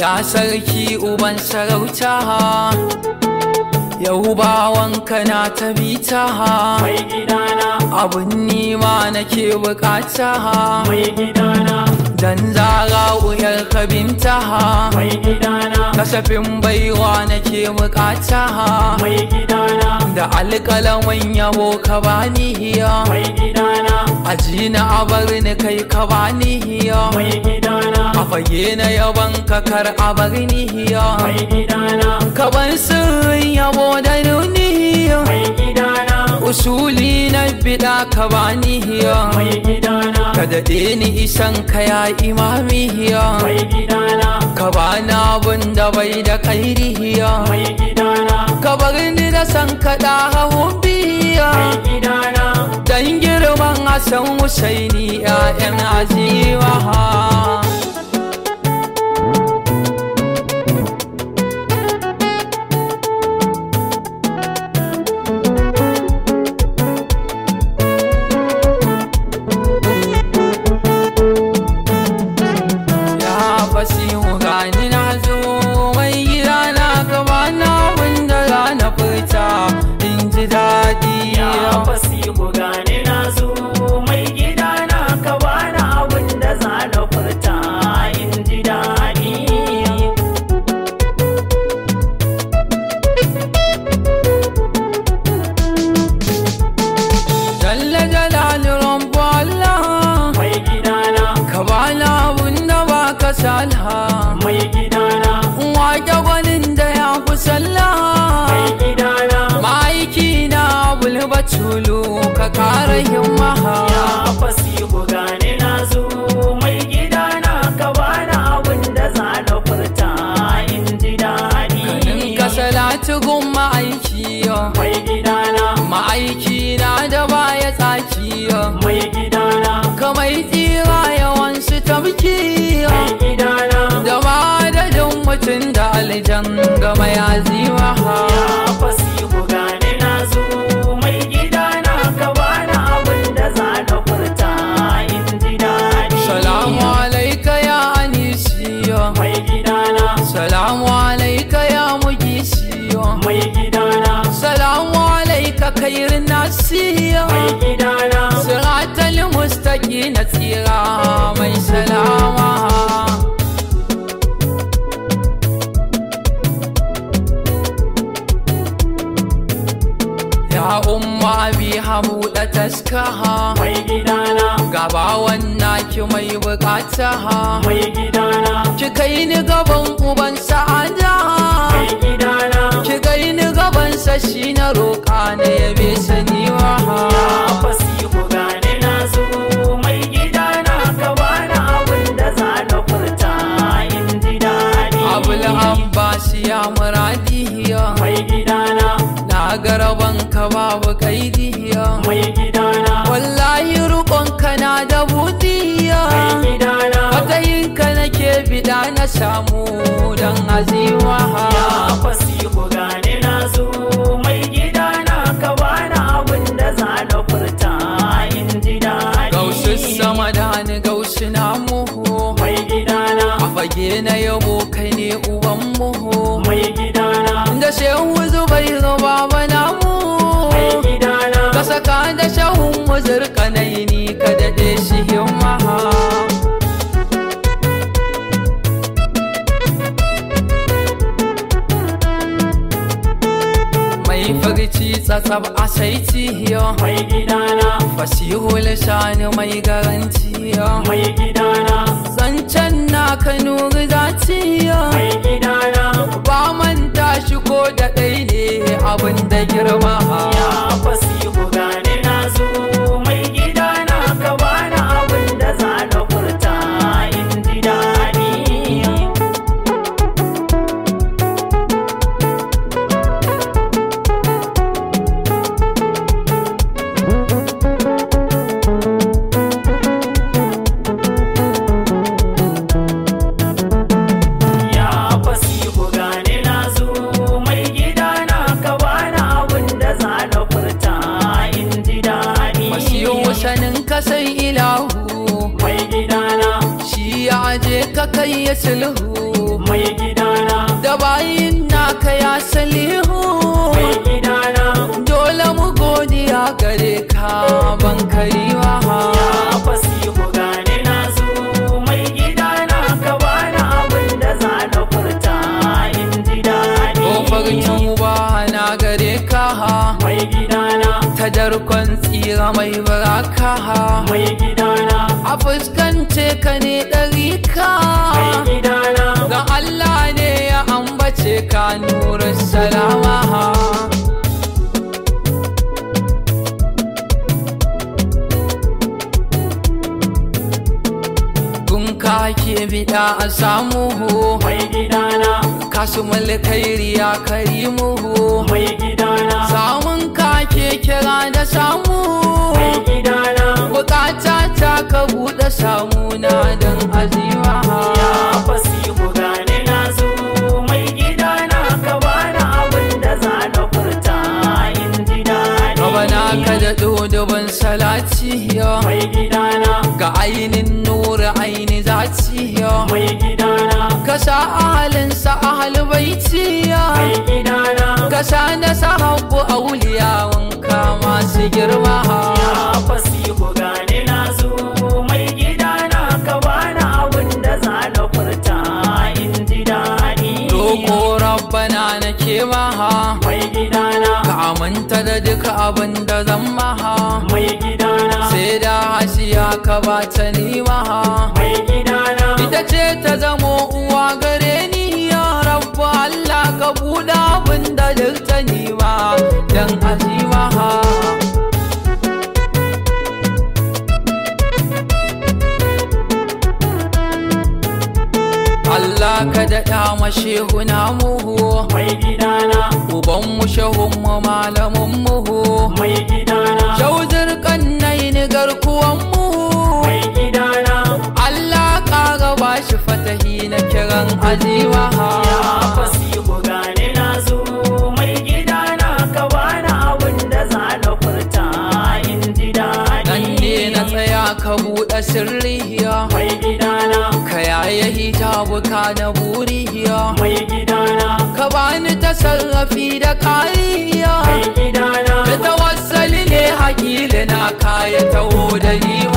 ya sarki uban sarauta yau bawanka na ta bita mai gidana abun nima nake bukata mai gidana dan zara uyar kabinta mai gidana kasafin baiwa nake bukata mai gidana da alƙalamin yabo ka bani hiya mai gidana ajina a bar ni kai ka bani hiya mai gidana a fage na yaban ka kar a bar ni hiya mai gidana ka ban sirrin yabo da nuni hiya mai gidana usuli na bida ka bani hiya mai gidana ka daɗe ni isan ka ya imami hiya mai gidana ka bani abun da bai da kairi hiya mai gidana ka bar ni da san kaɗa hawan biya mai gidana dan girman Hassan Husaini ‘ya'yan aziwa Ya fasihu gani na zo mai gida na gaba na wanda za na furta in ji daɗi ya fasihu gane na zo mai gidana ka bani abin da za na furta in ji daɗi Jalla jalalin rabbu Allah mai gidana ka bani abun da ba ka salha mai gidana wake gwanin da ya fi sallah mai gidana ma'aiki na bulbatulu ka kara himma ya fasihu gane na zo mai gidana ka bani abin da za na furta in ji daɗi kanin ka salatu gun ma'aiki mai gidana ma'aiki na da baya tsaki mai gidana ka mai tsira yawan su tabki mai gidana da madadin mutum da aljan ga mai azima ya fasihu gane na zo mai gidana ka bani abin da za na furta in ji daɗi salamu alaika ya anisiyo mai gidana salamu alaika ya mugisiyo mai gidana salamu alaika kairin nasiyo mai gidana siratal mustaqi na tsira mai salama ya umma bi habuɗa taskaha mai gidana gaba wannan ki mai bukata mai gidana ki kai ni gaban uban sa'ada mai gidana ki kai ni gaban sa shi na roƙa na yabe sani wa ya fasihu gane na zo mai gidana ka bani abin da za na furta in ji daɗi abul abbas ya muradiya mai gidana na garaban ka babu kaidiya mai gidana wallahi rukon ka na da budiya mai gidana matsayin ka nake bida na samu dan azima ya fasihu gane na zo mai gidana ka bani abin da za na furta in ji daɗi gausu sama da ni gausu na muhu mai gidana a fage na yabo kai ne uban muhu mai gidana da shehu zubai zuba bana mu mai gidana ka saka da shahun muzur kanai ni ka daɗe shi himma mai farci tsatsab a saiti mai gidana fasihul shani mai garanti mai gidana zancen na ka nuri zati mai gidana ba manta shi ko da ɗai ne abin da girma ya fasihu gane na zo mai gidana ka bani abin da za na furta in ji daɗi ya fasihu gane na zo mai gidana ka bani abin da za na furta in ji daɗi Masiyo sanin ka sai ilahu mai gidana shi ya je ka ka kai ya sulhu mai gidana da bayin naka ya salihu mai gidana dole mu godiya gare ka ban kai wa ya fasihu gane na zo mai gidana ka bani abin da za na furta in ji daɗi Kofar tuba na gare ka mai gidana ta darkon tsira mai baraka mai gidana a fuskance ka ne ɗari ka mai gidana ga Allah ne ya ambace ka nurin salama Kun ka ke bida a samu mai gidana kasu mulkairi ya karimu mai gidana samun ka ke kira da samu mai gidana bukata ta ka buɗe samuna don azima ya fasihu gane na zo mai gidana ka bani abin da za na furta in ji daɗi Rabana ka da dodobin salati ya mai gidana ga ainin nura aini zati ya mai gidana ka sa ahalinsa ahal baiti ya mai gidana ka sa na sahabu auliya wanka masu girma ya fasihu gane na zo mai gidana ka bani abin da za na furta in ji daɗi Roko rabbana nake maha mai gidana ka aminta da duka abin da zan maha mai gidana sai da hasiya ka ba ta nima mai gidana ita ce ta zamo uwa gare ni ya rabbu Allah ka buɗe abin da duk ta nima dan azima Allah ka daɗa mashehu na muhu mai gidana uban mu shehun mu malamin muhu mai gidana shauzir kannai ni garkuwan mu mai gidana Allah ƙara ba shi fatahi na kiran azima ya fasihu gane na zo mai gidana ka bani abin da za na furta in ji daɗi nan ne na tsaya ka buɗe sirriya mai gidana ka yaya hijabu ka na buriya mai gidana ka bani tasarrafi da kariya mai gidana da tawassali ne hakili na kaya taho da ni